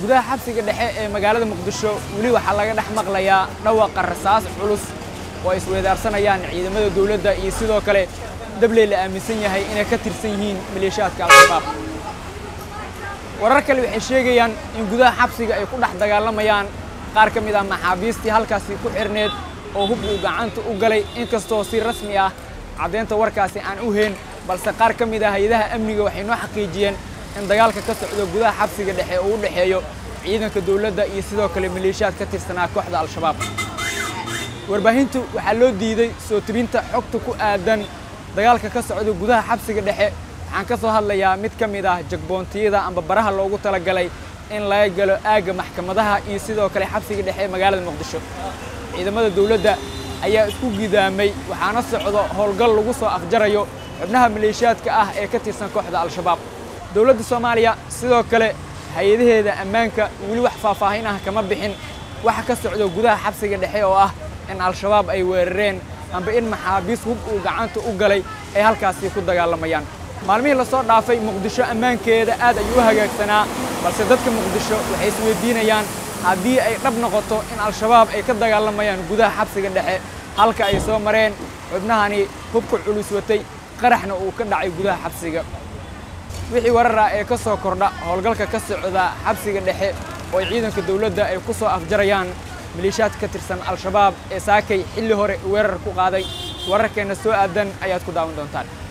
gudaha xabsiga dhexe ee magaalada muqdisho weli waxaa laga dhex maqlayaa dhawaqa rasaas culus oo ay isweydaarsanayaan ciidamada dowladda iyo sidoo kale dabley la aaminsan yahay inay ka tirsan yihiin maleeshiyaadka al-shabaab warar kale waxay sheegayaan in gudaha xabsiga ay ku dhex dagaalamayaan qaar ka mid ah maxaabiistii halkaasi ku xirneed oo hub uu gacanta u galay inkastoo si rasmi ah caddaynta warkaasi aan u hayn balse qaar ka mid ah hay-adaha amniga waxay noo xaqiijiyeen in dagaalka ka socdo gudaha xabsiga dhexe uu u dhexeeyo ciidanka dowladda iyo sidoo kale maleeshiyaad ka tirsanaa kooxda al-shabaab warbaahintu waxaa loo diiday soo tebinta xogta ku aadan dagaalka ka socda gudaha xabsiga dhexe waxaan ka soo hadlayaa mid ka mid ah jagboontiyada amba baraha loogu talagalay in laga galo aagga maxkamadaha iyo sidoo kale xabsiga dhexe ee magaalada muqdisho ciidamada dowladda ayaa isku gidaamay waxaana socdo howlgal lagu soo afjarayo xubnaha maleeshiyaadka ah ee ka tirsan kooxda al-shabaab dowladda soomaaliya sidoo kale hay-adaheeda ammaanka weli wax faahfaahin ah kama bixin waxa ka socdo gudaha xabsiga dhexe oo ah in al-shabaab ay weerareen amba in maxaabiis hub uu gacanta u galay ay halkaasi ku dagaalamayaan maalmihii la soo dhaafay muqdisho ammaankeeda aad ayuu u hagaagsanaa balse dadka muqdisho waxay isweydiinayaan haddii ay dhab noqoto in al-shabaab ay ka dagaalamayaan gudaha xabsiga dhexe halka ay soo mareen xubnahani hubka culus watay qaraxna uu ka dhacay gudaha xabsiga wixii warar ah ee ka soo kordha howlgalka ka socda xabsiga dhexe oo ay ciidanka dowladda ay ku soo afjarayaan maleeshiyaad ka tirsan al-shabaab ee saakay xilli hore weerar ku qaaday wararkeenna soo aadan ayaad ku daawan doontaan